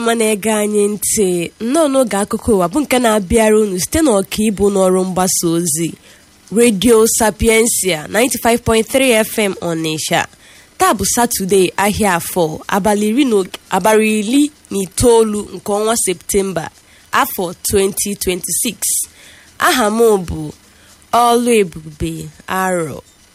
mma na-ege anyị ntị nnọọ n'oge akụkọ ụwa bụ nke na-abịara unu site n'ọkaibu n'ọrụ mgbasa ozi redio sapiensia 95.3 fm ọnịsha taa bụ satọde ahịa afọ abalị iri na itoolu nke ọnwa septemba afọ 2026 aha m bụ ọlụ ebube arọ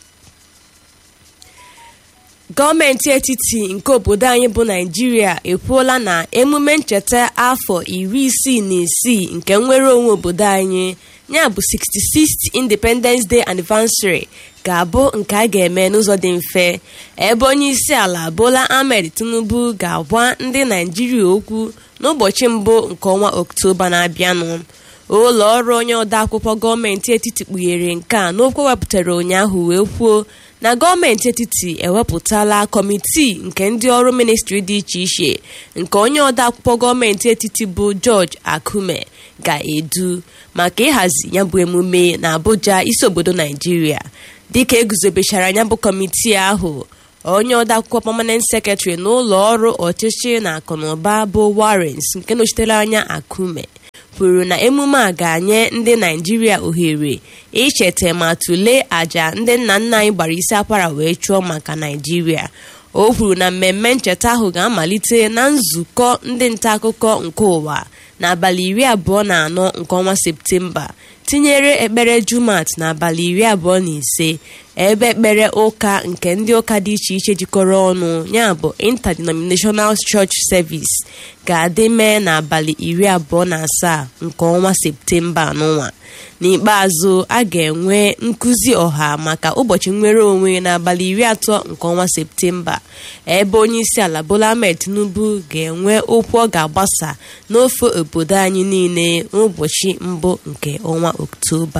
gọọmenti etiti nke obodo anyị bụ naijiria ekwuola na emume ncheta afọ iri isii na isii nke nnwere onwe obodo anyị ya bụ 66th independence day anniversary ga-abụ nke a ga-eme n'ụzọ dị mfe ebe onye isi ala bola ahmed tinubu ga-agwa ndị naijiria okwu n'ụbọchị mbụ nke ọnwa oktoba na-abịanụ ụlọ ọrụ onye odeakwụkwọ gọọmenti etiti kpughere nke a n'okwu wepụtara ụnyaahụ wee kwuo na gọọmenti etiti ewepụtala kọmitii nke ndị ọrụ ministri dị iche iche nke onye odeakwụkwọ gọọmenti etiti bụ George Akume ga-edu maka ịhazi ya bụ emume na Abuja isi obodo Naijiria dịka eguzobechara ya bụ kọmitii ahụ onye odeakwụkwọ permanent secretary n'ụlọ ọrụ ọchịchị na akụnụba bụ Warrens nke nọchitere anya Akume kwuru na emume a ga-anye ndị naijiria ohere icheta ma tụlee àjà ndị nna nna anyị gbara isi akwara wee chụọ maka naijiria o kwuru na mmemme ncheta ahụ ga-amalite na nzukọ ndị nta akụkọ nke ụwa n'abalị iri abụọ na anọ nke ọnwa septemba tinyere ekpere jumat n'abalị iri abụọ na ise ebe ekpere ụka nke ndị ụka dị iche iche jikọrọ ọnụ ya bụ interdenominational church service ga-adị mee n'abalị iri abụọ na asaa nke ọnwa septemba n'ụwa n'ikpeazụ a ga-enwe nkụzi ọha maka ụbọchị nnwere onwe n'abalị iri atọ nke ọnwa septemba ebe onye isi ala bola ahmed tinubu ga-enwe okwu ọ ga-agbasa n'ofe obodo anyị niile n'ụbọchị mbụ nke ọnwa oktoba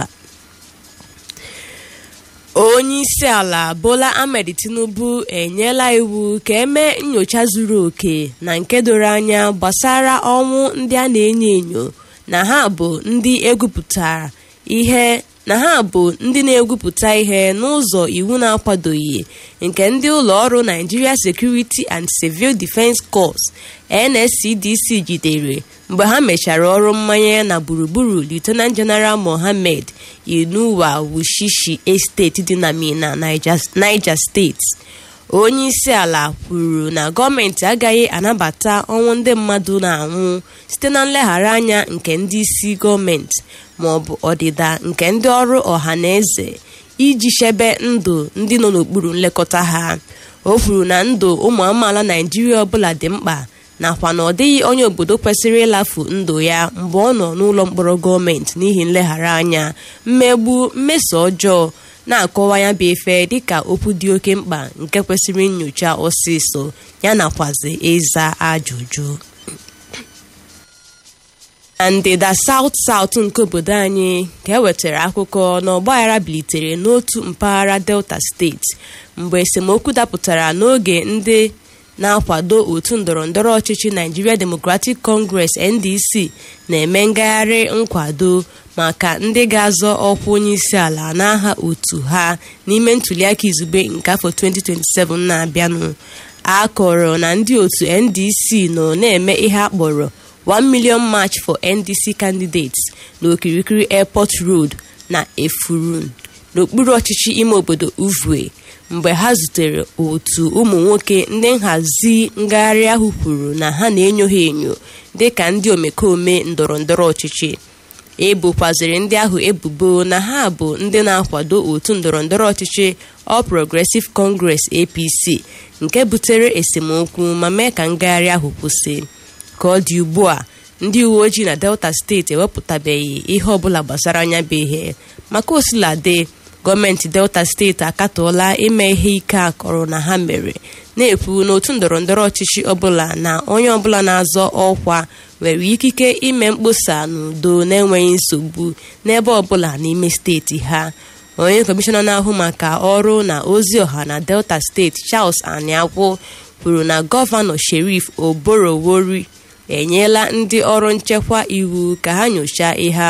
onye isi ala bola ahmed tinubu enyela iwu ka eme nyocha zuru oke na nke doro anya gbasara ọnwụ ndị a na-enyo enyo na ha bụ ndị egwupụtara ihe na ha bụ ndị na-egwupụta ihe n'ụzọ iwu na-akwadoghị nke ndị ụlọ ọrụ Nigeria Security and Civil Defence Corps NSCDC jidere mgbe ha mechara ọrụ mmanye na gburugburu Lieutenant General Mohammed Inuwa Wushishi Estate dị na Mina Niger State onye isi ala kwuru na gọọmenti agaghị anabata ọnwụ ndị mmadụ na-anwụ site na nleghara anya nke ndị isi gọọmenti ma ọ bụ ọdịda nke ndị ọrụ ọha na eze iji chebe ndụ ndị nọ n'okpuru nlekọta ha o kwuru na ndụ ụmụ amaala naijiria ọbụla dị mkpa nakwa na ọ dịghị onye obodo kwesịrị ịlafu ndụ ya mgbe ọ nọ n'ụlọ mkpọrọ gọọmenti n'ihi nleghara anya mmegbu mmeso ọjọọ na-akọwa ya bụ efe dịka okwu dị oke mkpa nke kwesịrị nyocha ọsịsọ ya nakwazi ịza ajụjụ na ndịda South South nke obodo anyị ka e wetara akụkọ na ọgbaghara bilitere n'otu mpaghara Delta steeti mgbe esemokwu dapụtara n'oge ndị na-akwado otu ndọrọndọrọ ọchịchị Nigeria Democratic Congress NDC na-eme ngagharị nkwado maka ndị ga-azọ ọkwa onye isi ala n'aha otu ha n'ime ntuliaka izugbe nke afọ 2027 na-abịanụ a kọrọ na ndị otu NDC nọ na-eme ihe a kpọrọ 1 million march for NDC candidates n'okirikiri airport road na efurun n'okpuru ọchịchị ime obodo uvue mgbe ha zutere otu ụmụ nwoke ndị nhazi ngagharị ahụ kwuru na ha na-enyo ha enyo dịka ndị omekome ndọrọ ndọrọ ọchịchị ebokwaziri ndị ahụ ebubo na ha bụ ndị na-akwado otu ndọrọ ndọrọ ọchịchị All Progressive Congress APC nke butere esemokwu ma mee ka ngagharị ahụ kwụsị ka ọ dị ugbu a ndị uwe ojii na Delta steeti ewepụtabeghị ihe ọbụla gbasara anya bụ ihe maka osiladị gọọmenti Delta steeti akatọọla ime ihe ike akọrọ na ha mere na-ekwu n'otu ndọrọ ndọrọ ọchịchị ọbụla na onye ọbụla na-azọ ọkwa nwere ikike ime mkpọsa n'udo na-enweghị nsogbu n'ebe ọbụla n'ime steeti ha onye kọmishọna na-ahụ maka ọrụ na ozi ọha na Delta steeti Charles Aniagwọ kwuru na gọvanọ Sheriff Oborowori enyela ndị ọrụ nchekwa iwu ka ha nyochaa ihe